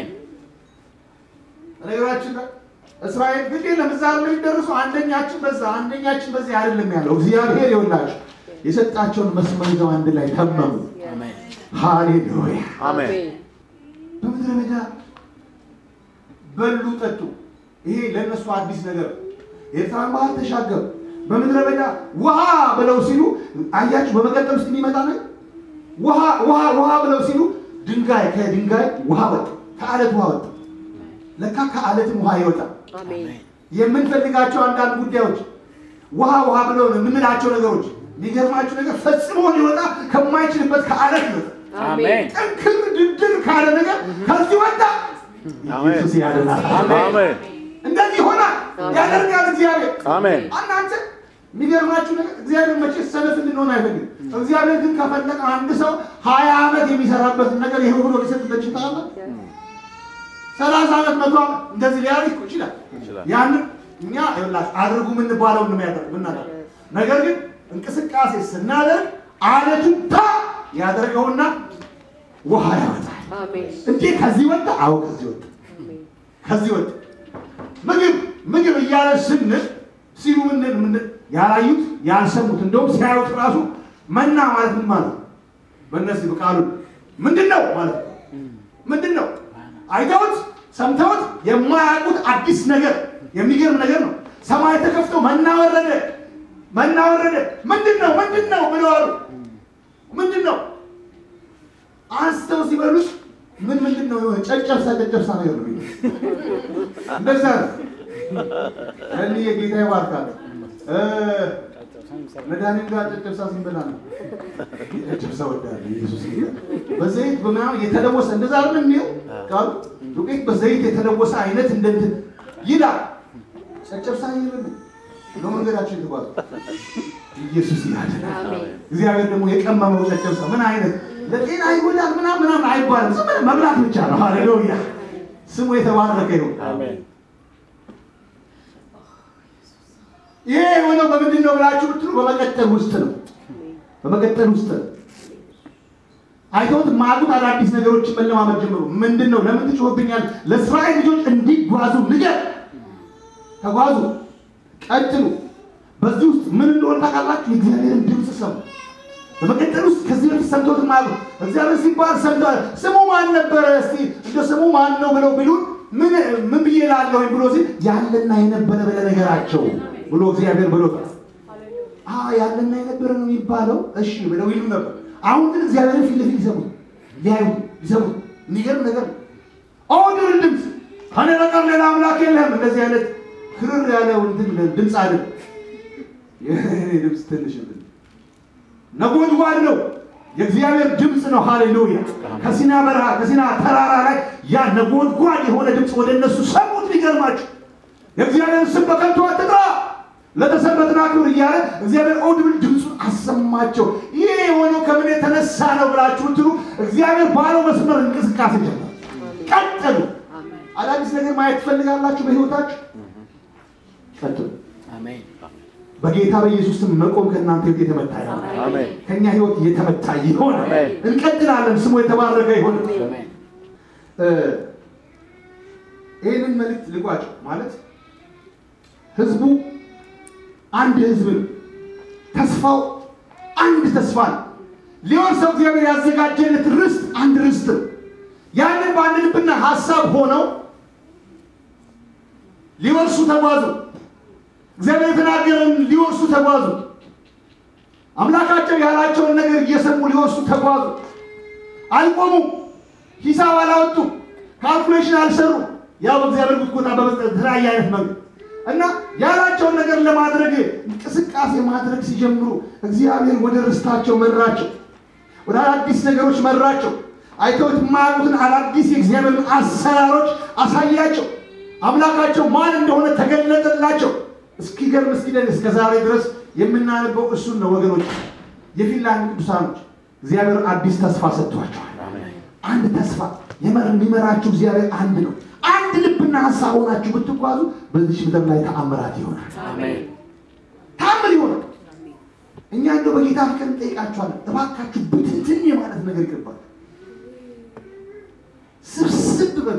ነገራችን ላይ እስራኤል ግን ለምዛር የሚደርሱ አንደኛችን በዛ አንደኛችን በዚህ አይደለም ያለው እግዚአብሔር ይኸውላችሁ የሰጣቸውን መስመር ይዘው አንድ ላይ ተመሙ። Amen. ሃሌሉያ። አሜን በምድረ በዳ በሉ ጠጡ። ይሄ ለእነሱ አዲስ ነገር ነው። ኤርትራን ባህር ተሻገሩ። በምድረ በዳ ውሃ ብለው ሲሉ አያችሁ። በመቀጠል ውስጥ የሚመጣ ነገር ውሃ ውሃ ውሃ ብለው ሲሉ ድንጋይ ከድንጋይ ውሃ ወጣ፣ ከአለት ውሃ ወጣ። ለካ ከአለትም ውሃ ይወጣል። አሜን የምንፈልጋቸው አንዳንድ ጉዳዮች ውሃ ውሃ ብለው የምንላቸው ነገሮች የሚገርማችሁ ነገር ፈጽሞ ሊወጣ ከማይችልበት ከአለት ይወጣል። Amen. ጠንክር ድድር ካለ ነገር ከዚህ ወጣ። ኢየሱስ ያድናል። Amen. እንደዚህ ሆና ያደርጋል እግዚአብሔር። Amen. እናንተ የሚገርማችሁ ነገር እግዚአብሔር መቼ ሰነፍ እንድንሆን አይፈልግም። እግዚአብሔር ግን ከፈለቀ አንድ ሰው ሀያ ዓመት የሚሰራበትን ነገር ይሄ ብሎ ሊሰጥበት ይችላል። ሰላሳ ዓመት መቶ ዓመት እንደዚህ ሊያደርግ እኮ ይችላል። ይችላል። ያንን እኛ ይኸውላችሁ አድርጉ የምንባለው እንደሚያደርግ ምናደርግ ነገር ግን እንቅስቃሴ ስናደርግ አለቱን ታ ያደርገውና ውሃ ያወጣል። አሜን እንዴ ከዚህ ወጣ? አዎ ከዚህ ወጣ። አሜን ከዚህ ወጣ። ምግብ ምግብ እያለ ስንል ሲሉ ምንድን ምንድን ያላዩት ያልሰሙት እንደውም ሲያዩት ራሱ መና ማለት ምን ማለት ነው? በእነዚህ በቃሉ ምንድን ነው ማለት ነው? ምንድን ነው? አይተውት ሰምተውት የማያውቁት አዲስ ነገር የሚገርም ነገር ነው። ሰማይ ተከፍቶ መና ወረደ፣ መና ወረደ። ምንድን ነው? ምንድን ነው ብለው አሉ። ምንድን ነው አንስተው ሲበሉት ምን ምንድን ነው? የሆነ ጨጨብሳ ጨጨብሳ ነገር ነው የሚሉት። እንደዛ ነው። እኔ የጌታ ይባርካል። እ መድኃኒት ጋር ጨጨብሳ ሲበላ ነው ጨጨብሳ ወዳለ ኢየሱስ ጌታ በዘይት በምናምን የተለወሰ እንደዛ አይደል የሚለው ቃሉ ዱቄት በዘይት የተለወሰ አይነት እንደንትን ይላል። ጨጨብሳ ይብል ነው መንገዳችን የተጓዙ ኢየሱስ ያድናል። አሜን እግዚአብሔር ደግሞ የቀመመው ጨጨብሳ ምን አይነት ለጤና ይጎዳል ምናምን ምናምን አይባልም። ዝም ብለህ መብላት ብቻ ነው። ሃሌሉያ ስሙ የተባረከ ይሁን። Amen. ይሄ የሆነው በምንድን ነው ብላችሁ ብትሉ በመቀጠል ውስጥ ነው። በመቀጠል ውስጥ ነው። አይተውት ማጉት አዳዲስ ነገሮችን መለማመድ ጀምሩ። ምንድን ነው ለምን ትጮህብኛል? ለእስራኤል ልጆች እንዲጓዙ ንገር። ተጓዙ፣ ቀጥሉ። በዚህ ውስጥ ምን እንደሆነ ታውቃላችሁ? የእግዚአብሔርን ድምፅ ሰሙ። በመቀጠል ውስጥ ከዚህ በፊት ሰምቶት ማሉ እግዚአብሔር ሲባል ሰምተዋል። ስሙ ማን ነበረ? እስቲ እንደ ስሙ ማን ነው ብለው ቢሉን ምን ምን ብዬ ላለሁኝ ብሎ ሲል ያለና የነበረ ብለህ ነገራቸው ብሎ እግዚአብሔር ብሎታል። አ ያለና የነበረ ነው የሚባለው። እሺ ብለው ይሉ ነበር። አሁን ግን እግዚአብሔርን ፊት ለፊት ይሰሙት ሊያዩ ይሰሙት። የሚገርም ነገር ነው። ኦድር ድምፅ ከኔ በቀር ሌላ አምላክ የለህም። እንደዚህ አይነት ክርር ያለው እንትን ድምፅ አይደል። የእኔ ድምፅ ትንሽ እንትን ነጎድጓድ ነው። የእግዚአብሔር ድምፅ ነው። ሃሌሉያ! ከሲና በረሃ ከሲና ተራራ ላይ ያ ነጎድጓድ የሆነ ድምፅ ወደ እነሱ ሰሙት። ሊገርማችሁ የእግዚአብሔርን ስም በከንቱ አትጥራ፣ ለተሰበትን አክብር እያለ እግዚአብሔር ኦድብል ድምፁን አሰማቸው። ይህ የሆነው ከምን የተነሳ ነው ብላችሁ ብትሉ እግዚአብሔር ባለው መስመር እንቅስቃሴ ጀመረ። ቀጠሉ። አሜን አዳዲስ ነገር ማየት ትፈልጋላችሁ በህይወታችሁ? ቀጥሉ። Amen. በጌታ በኢየሱስ ስም መቆም ከእናንተ ህይወት የተመታ ይሆን። Amen. ከኛ ህይወት የተመታ ይሆን። አሜን። እንቀጥላለን። ስሙ የተባረከ ይሆን። Amen. እ ይህንን መልእክት ልቋጭ ማለት ህዝቡ አንድ ህዝብ ነው። ተስፋው አንድ ተስፋ ነው። ሊወርሰው እግዚአብሔር ያዘጋጀለት ርስት አንድ ርስት ነው። ያንን በአንድ ልብና ሀሳብ ሆነው ሊወርሱ ተጓዙ። እግዚአብሔር የተናገረን ሊወርሱ ተጓዙ። አምላካቸው ያላቸውን ነገር እየሰሙ ሊወርሱ ተጓዙ። አልቆሙም። ሂሳብ አላወጡ፣ ካልኩሌሽን አልሰሩ። ያው በእግዚአብሔር ጉትጎታ በመስጠት የተለያየ አይነት መንገድ እና ያላቸውን ነገር ለማድረግ እንቅስቃሴ ማድረግ ሲጀምሩ እግዚአብሔር ወደ ርስታቸው መራቸው፣ ወደ አዳዲስ ነገሮች መራቸው። አይተውት የማያውቁትን አዳዲስ የእግዚአብሔርን አሰራሮች አሳያቸው። አምላካቸው ማን እንደሆነ ተገለጠላቸው። እስኪገርም እስኪደን እስከ ዛሬ ድረስ የምናነበው እሱን ነው ወገኖች። የፊንላንድ ቅዱሳኖች እግዚአብሔር አዲስ ተስፋ ሰጥቷቸዋል። አንድ ተስፋ የመር የሚመራችሁ እግዚአብሔር አንድ ነው። አንድ ልብና ሀሳብ ሆናችሁ ብትጓዙ በዚህ ምድር ላይ ተአምራት ይሆናል። አሜን። ተአምር ይሆናል። እኛ እንደው በጌታ ፍቅር እንጠይቃችኋለን። እባካችሁ ብትንትን የማለት ነገር ይገባል። ስብስብ በሉ።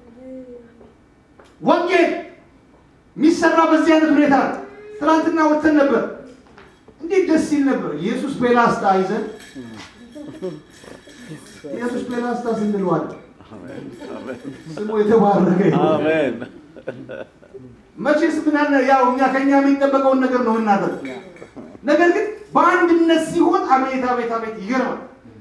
ወንጌል የሚሰራ በዚህ አይነት ሁኔታ ነው። ትናንትና ወጥተን ነበር። እንዴት ደስ ሲል ነበር። ኢየሱስ ፔላስታ ይዘን ኢየሱስ ፔላስታ ስንለዋል ስሙ የተባረከ ይሁን። አሜን። መቼስ ምን አለ ያው እኛ ከኛ የሚጠበቀውን ነገር ነው የምናደርግ። ነገር ግን በአንድነት ሲሆን አቤት አቤት አቤት ይገርማል።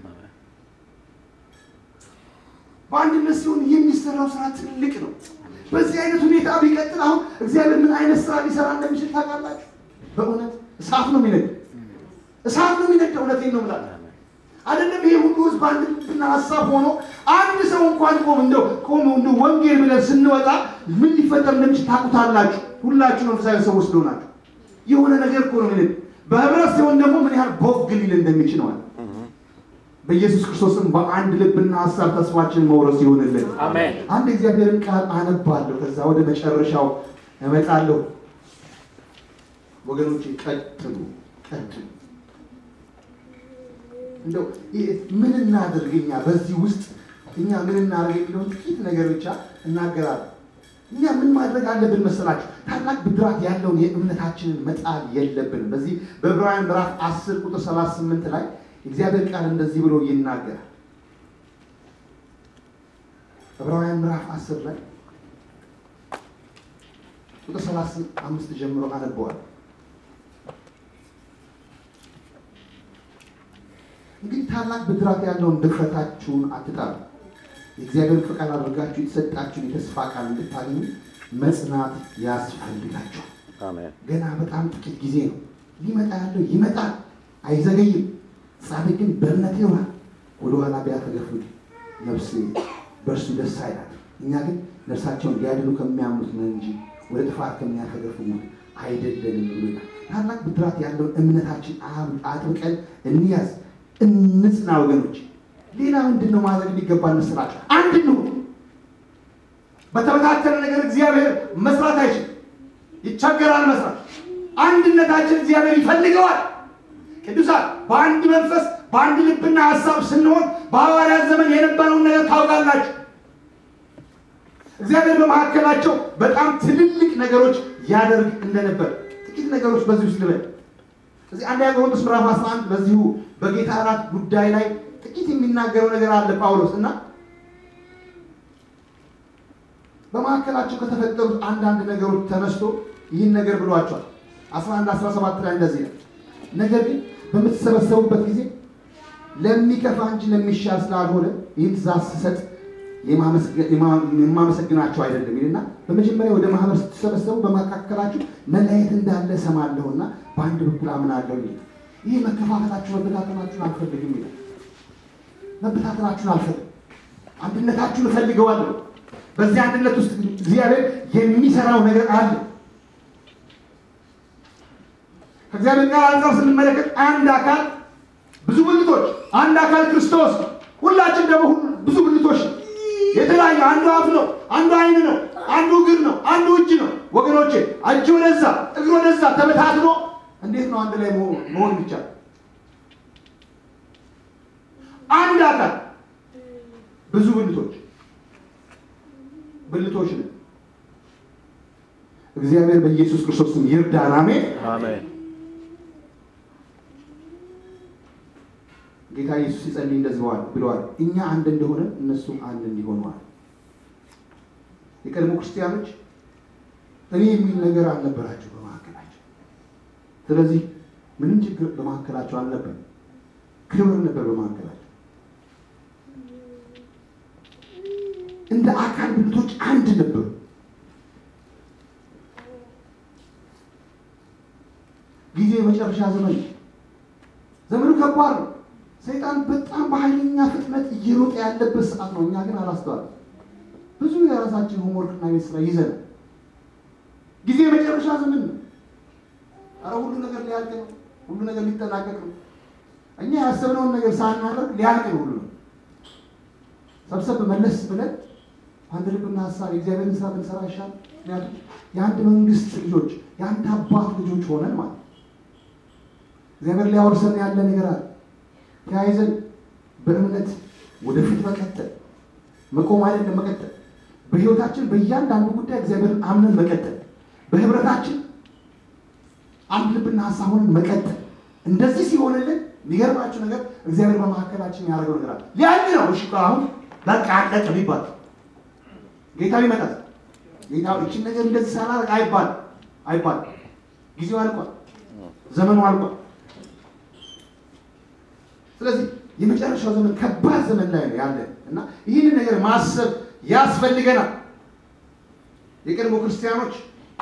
በአንድነት ሲሆን የሚሰራው ስራ ትልቅ ነው። በዚህ አይነት ሁኔታ ቢቀጥል አሁን እግዚአብሔር ምን አይነት ስራ ሊሰራ እንደሚችል ታውቃላችሁ? በእውነት እሳት ነው የሚነድ እሳት ነው የሚነድ። እውነቴን ነው የምላችሁ። አይደለም ይሄ ሁሉ ህዝብ አንድ ልብና ሀሳብ ሆኖ አንድ ሰው እንኳን ቆም እንደው ቆም እንደው ወንጌል ብለን ስንወጣ ምን ሊፈጠር እንደሚችል ታውቁታላችሁ። ሁላችሁ መንፈሳዊ ሰዎች ስለሆናችሁ የሆነ ነገር እኮ ነው የሚነድ። በህብረት ሲሆን ደግሞ ምን ያህል ቦግ ሊል እንደሚችል ማለት በኢየሱስ ክርስቶስም በአንድ ልብና ሀሳብ ተስፋችንን መውረስ ይሆንልን። አሜን። አንድ እግዚአብሔርን ቃል አነባለሁ፣ ከዛ ወደ መጨረሻው እመጣለሁ። ወገኖቼ ቀጥሉ፣ ቀጥሉ። እንደው ይህ ምን እናድርግ እኛ በዚህ ውስጥ እኛ ምን እናድርግ የሚለውን ጥቂት ነገር ብቻ እናገራለን። እኛ ምን ማድረግ አለብን መሰላችሁ? ታላቅ ብድራት ያለውን የእምነታችንን መጣል የለብንም። በዚህ በዕብራውያን ምዕራፍ 10 ቁጥር 38 ላይ እግዚአብሔር ቃል እንደዚህ ብሎ ይናገራል። ዕብራውያን ምዕራፍ 10 ላይ ቁጥር 35 ጀምሮ አነበዋል። እንግዲህ ታላቅ ብድራት ያለውን ድፍረታችሁን አትጣሉ። የእግዚአብሔር ፈቃድ አድርጋችሁ የተሰጣችሁን የተስፋ ቃል እንድታገኙ መጽናት ያስፈልጋችኋል። አሜን። ገና በጣም ጥቂት ጊዜ ነው። ሊመጣ ያለው ይመጣል፣ አይዘገይም። ጻድቅ ግን በእምነት ይሆናል። ወደኋላ ቢያፈገፍግ ነፍስ በእርሱ ደስ አይላት። እኛ ግን ነፍሳቸውን ሊያድኑ ከሚያምኑት ነው እንጂ ወደ ጥፋት ከሚያፈገፍጉት አይደለንም ብሎ ይላል። ታላቅ ብድራት ያለውን እምነታችን አብ- አጥብቀን እንያዝ፣ እንጽና ወገኖች። ሌላ ምንድን ነው ማድረግ የሚገባን መስላችሁ? አንድ ነው። በተበታተነ ነገር እግዚአብሔር መስራት አይችልም። ይቸገራል መስራት። አንድነታችን እግዚአብሔር ይፈልገዋል። ቅዱሳን በአንድ መንፈስ በአንድ ልብና ሀሳብ ስንሆን በሐዋርያት ዘመን የነበረውን ነገር ታውቃላችሁ። እግዚአብሔር በመካከላቸው በጣም ትልልቅ ነገሮች ያደርግ እንደነበር ጥቂት ነገሮች በዚህ ውስጥ ልበል። እዚህ አንደኛ ቆሮንቶስ ምዕራፍ 11 በዚሁ በጌታ እራት ጉዳይ ላይ ጥቂት የሚናገረው ነገር አለ ጳውሎስ እና በመካከላቸው ከተፈጠሩት አንዳንድ ነገሮች ተነስቶ ይህን ነገር ብሏቸዋል። 11 17 ላይ እንደዚህ ነው። ነገር ግን በምትሰበሰቡበት ጊዜ ለሚከፋ እንጂ ለሚሻል ስላልሆነ ይህን ትእዛዝ ስሰጥ የማመስገ- የማ- የማመሰግናቸው አይደለም ይልና በመጀመሪያ ወደ ማህበር ስትሰበሰቡ በመካከላችሁ መለያየት እንዳለ እሰማለሁና በአንድ በኩል አምናለሁ ይላል። ይህ መከፋፈላችሁ መበታተናችሁን አልፈልግም ይላል። መበታተናችሁን አልፈልግም፣ አንድነታችሁን እፈልገዋለሁ። በዚህ አንድነት ውስጥ እግዚአብሔር የሚሰራው ነገር አለ። ከእግዚአብሔር ቃል አንጻር ስንመለከት አንድ አካል ብዙ ብልቶች፣ አንድ አካል ክርስቶስ፣ ሁላችን ደግሞ ሁሉ ብዙ ብልቶች ነው። የተለያየ አንዱ አፍ ነው፣ አንዱ ዓይን ነው፣ አንዱ እግር ነው፣ አንዱ እጅ ነው። ወገኖቼ እጅ ወደዛ እግር ወደዛ ተበታትኖ እንዴት ነው አንድ ላይ መሆን መሆን ይቻላል? አንድ አካል ብዙ ብልቶች ብልቶች ነው። እግዚአብሔር በኢየሱስ ክርስቶስ ስም ይርዳን። አሜን። አሜን። ጌታ ኢየሱስ ሲጸልይ እንደዚህ ብለዋል ብለዋል፣ እኛ አንድ እንደሆነ እነሱም አንድ እንዲሆነዋል። የቀድሞ ክርስቲያኖች እኔ የሚል ነገር አልነበራቸው በመካከላቸው። ስለዚህ ምንም ችግር በመካከላቸው አልነበር፣ ክብር ነበር በመካከላቸው። እንደ አካል ብልቶች አንድ ነበሩ። ጊዜ የመጨረሻ ዘመን ነው። ዘመኑ ከባድ ነው። ሰይጣን በጣም በኃይለኛ ፍጥነት እየሮጠ ያለበት ሰዓት ነው። እኛ ግን አላስተዋልም። ብዙ የራሳችን ሆምወርክና ቤት ስራ ይዘን ጊዜ የመጨረሻ ዘመን ነው። አረ ሁሉ ነገር ሊያልቅ ነው። ሁሉ ነገር ሊጠናቀቅ ነው። እኛ ያሰብነውን ነገር ሳናደርግ ሊያልቅ ነው ሁሉ ነው። ሰብሰብ መለስ ብለን አንድ ልብና ሀሳብ የእግዚአብሔርን ስራ ብንሰራ ይሻል። ምክንያቱም የአንድ መንግስት ልጆች የአንድ አባት ልጆች ሆነን ማለት እግዚአብሔር ሊያወርሰን ያለ ነገር አለ። ተያይዘን በእምነት ወደፊት መቀጠል መቆም አይደለም መቀጠል። በህይወታችን በእያንዳንዱ ጉዳይ እግዚአብሔርን አምነን መቀጠል፣ በህብረታችን አንድ ልብና ሀሳብ ሆነን መቀጠል። እንደዚህ ሲሆንልን የሚገርማችሁ ነገር እግዚአብሔር በመካከላችን ያደረገው ነገር አለ። ሊያልቅ ነው። እሺ አሁን በቃ አለቀ ቢባል ጌታ ይመጣል። ጌታ እችን ነገር እንደዚህ ሳላደርግ አይባል አይባል። ጊዜው አልቋል፣ ዘመኑ አልቋል። ስለዚህ የመጨረሻው ዘመን ከባድ ዘመን ላይ ነው ያለን እና ይህንን ነገር ማሰብ ያስፈልገናል። የቀድሞ ክርስቲያኖች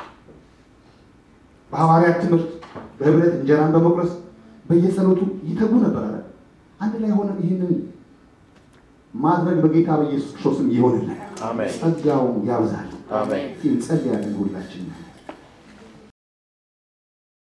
በሐዋርያት ትምህርት በህብረት እንጀራን በመቁረስ በየጸሎቱ ይተጉ ነበር አለ። አንድ ላይ ሆነን ይህንን ማድረግ በጌታ በኢየሱስ ክርስቶስም ይሆንልን። አሜን። ጸጋው ያብዛል። አሜን። እንጸልያለን ሁላችን